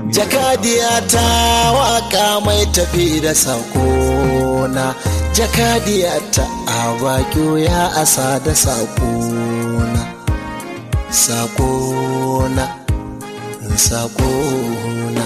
jakadiya ta waka mai tafi da sakona jakadiya ta a ya asa da sakona sakona sakona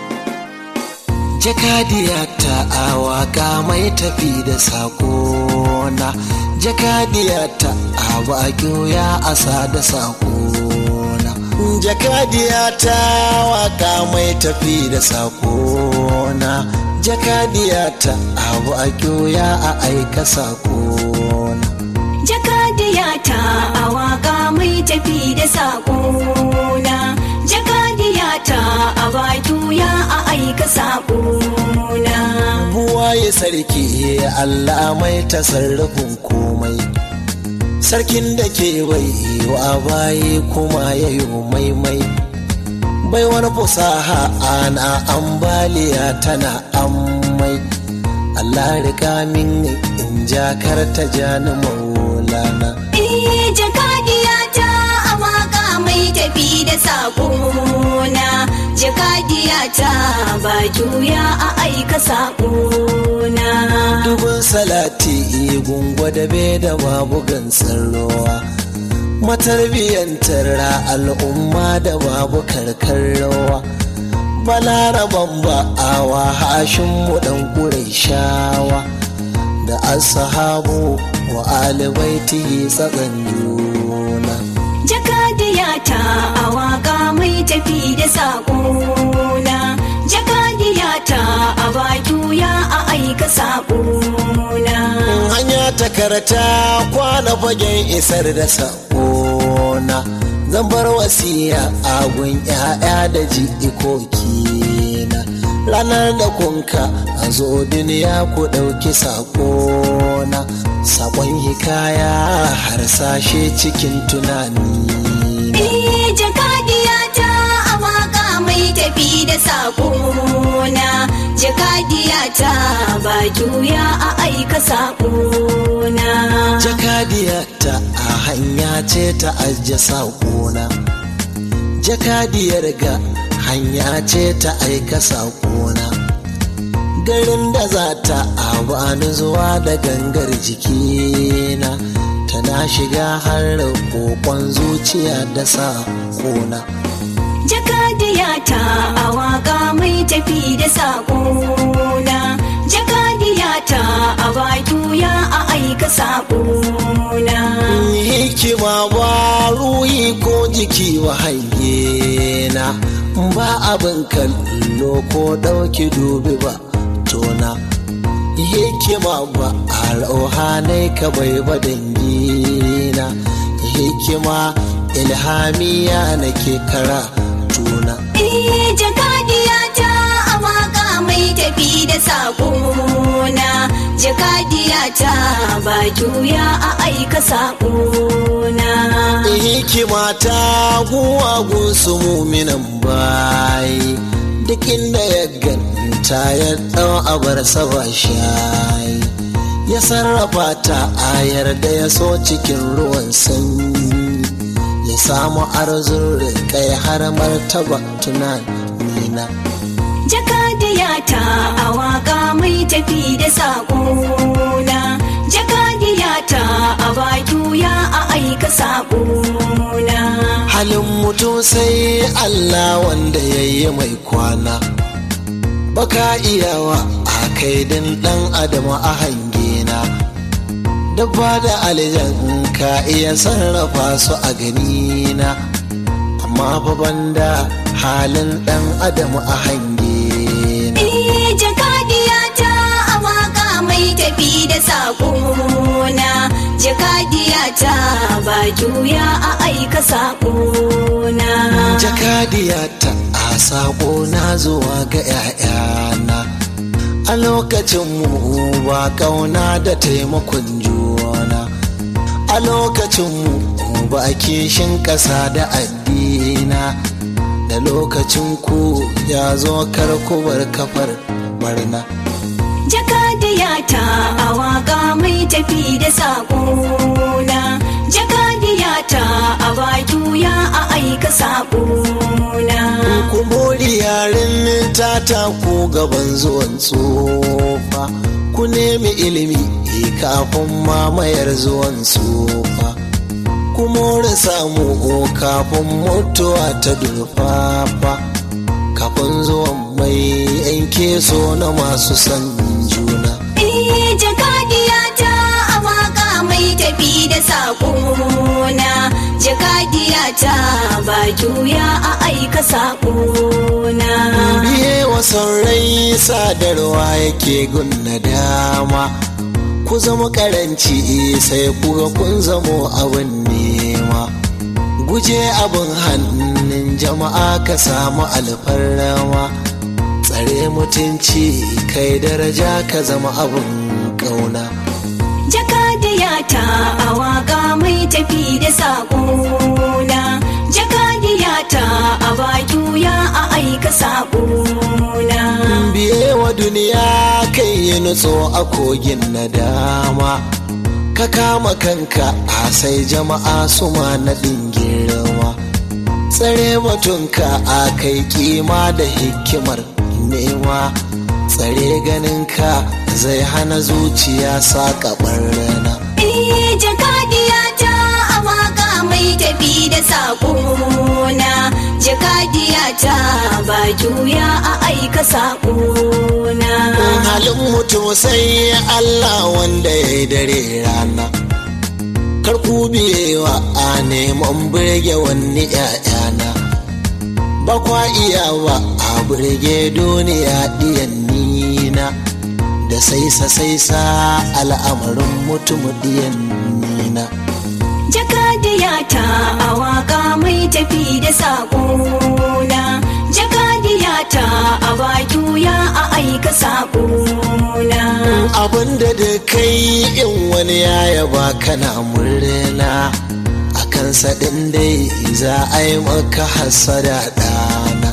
jakadiya ta a waka mai tafi da sakona jakadiya ta a ya asa da sakona jakadiya ta waka mai tafi da sakona jakadiya ta abu a ya a aika sakona jakadiya ta a waka mai tafi da sakona jakadiya ta a baki ya a aika sakona buwaye sarki allah mai tasarrufin komai sarkin da ke bai wa baye kuma ya yi maimai bai wani fusaha ana ambaliya tana ammai Allah riga min in jakar ta jani maulana Eh jakadiya ta a waka mai tafi da sakona jakadiya ta ba juya a aika sakona dubin salati gungwa da be da babu gansar ruwa matarbiyantar al'umma da babu karkar rawa balaraban ba'awa hashin mu dan shawa da ashabu wa alibaiti tsakan juna jakadiya ta a waka mai tafi da sakona jakadiya ta a ba juya a aika sakona hanya ta karata kwana fagen isar da sakona zan bar wasiya agun 'ya'ya da jikoki na ranar da kunka a zo duniya ku ɗauki sakona sakon hikaya harsashe cikin tunani Eh jakadiya ta a waka mai tafi da sakona jakadiya ta ba juya a aika sakona jakadiya ta a hanya ce ta ajiye saƙona jakadiyar ga hanya ce ta aika saƙona garin da za ta abani zuwa da gangar jikina tana shiga har kokon zuciya da saƙona jakadiya ta a waka mai tafi da sakona jakadiya ta a ba juya a aika sakona hikima ba ruhi ko jiki wa hange na ba abin kallo ko ɗauki dubi ba tona hikima ba a rauhanai ka bai ba dangina hikima ilhamiya nake kara tuna Eh jakadiya ta a waka mai tafi da sakona jakadiya ta ba juya a aika sakona hikima ta guwagun su muminan bayi duk inda ya ganta ya ɗau abar saba shayi ya sarrafa ta ayar da ya so cikin ruwan sanyi ya samu arzun kai har martaba tunanina jakadiya ta a waka mai tafi da sakona jakadiya ta a ba juya a aika sakona halin mutum sai Allah wanda ya yi mai kwana baka iyawa a kaidin ɗan adam a hangena dabba da aljan ka iya sarrafa su a ganina amma baban da halin ɗan adam a hangena Eh jakadiya ta a waka mai tafi da sakona jakadiya ta ba juya a aika sakona jakadiya ta a sako na zuwa ga 'ya'yana a lokacin mu ba kauna da taimakon juna a lokacin mu ba kishin ƙasa da addina da lokacin ku ya zo karkubar kafar barna jakadiya ta a waka mai tafi da sakona jakadiya ta a ba juya a aika sakona kumuri yarin ta taku gaban zuwan tsofa ku nemi ilimi kafin mamayar zuwan tsofa ku more samu kafin mutuwa ta durfafa kafin zuwan mai yanke so na masu san juna Eh jakadiya ta a waka mai tafi da saƙona jakadiya ta ba juya a aika saƙona biye wasan rai sadarwa yake gunna dama ku zama karanci sai kuga kun zamo abin nema guje abin hannun jama'a ka samu alfarrama tsare mutunci kai daraja ka zama abin ƙauna jakadiya ta a waka mai tafi da saƙona jakadiya ta a ba juya a aika saƙona biye wa duniya kai yi nutso a kogin nadama ka kama kanka a sai jama'a su ma naɗin girma tsare batunka a kai kima da hikimar nema tsare ganinka zai hana zuciya saƙa rana Eh jakadiya ta a waka mai tafi da saƙona jakadiya ta ba juya a aika saƙona halin mutum sai Allah wanda ya yi dare rana karku biyewa a neman birge wani ‘ya'yana ba kwa iya ba a birge duniya ɗiyan nina da saisa saisa al'amarin mutum ɗiyan nina jakadiya ta a waka mai tafi da saƙona jakadiya ta a ba juya a aika saƙona abinda da kai in wani ya yaba kana murna a kansa ɗin dai za a yi maka hasada ɗana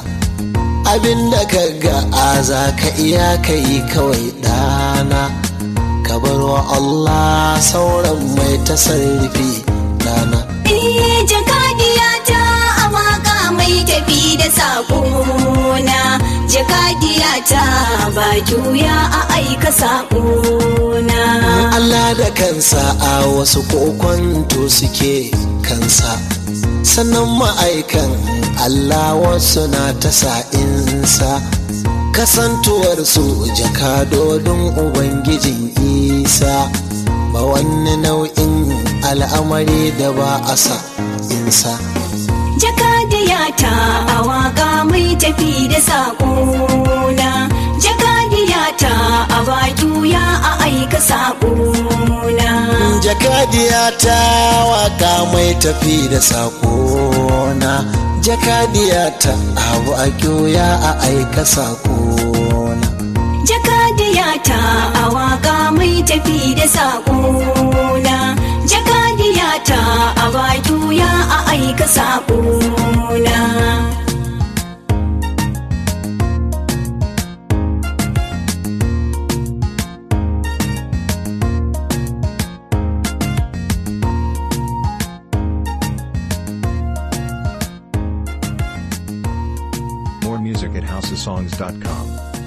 abinda ka ga a za ka iya ka yi kawai ɗana ka bar wa Allah sauran mai tasarrufi ɗana Eh jakadiya ta a waka mai tafi da saƙona jakadiya ta ba juya a aika saƙona Allah da kansa a wasu kokonto suke kansa sannan ma'aikan Allah wasu na ta sa'insa kasantuwar su jakadodin Ubangijin Isa ba wani nau'in al'amari da ba a sa insa jakadiya ta a waka mai tafi da saƙona jakadiya ta a ba juya a aika saƙona jakadiya ta waka mai tafi da sakona jakadiya ta abu a kyoya a aika sakona jakadiya ta a waka mai tafi da saƙona jakadiya ta a ba juya a aika saƙona More music at houseofsongs.com.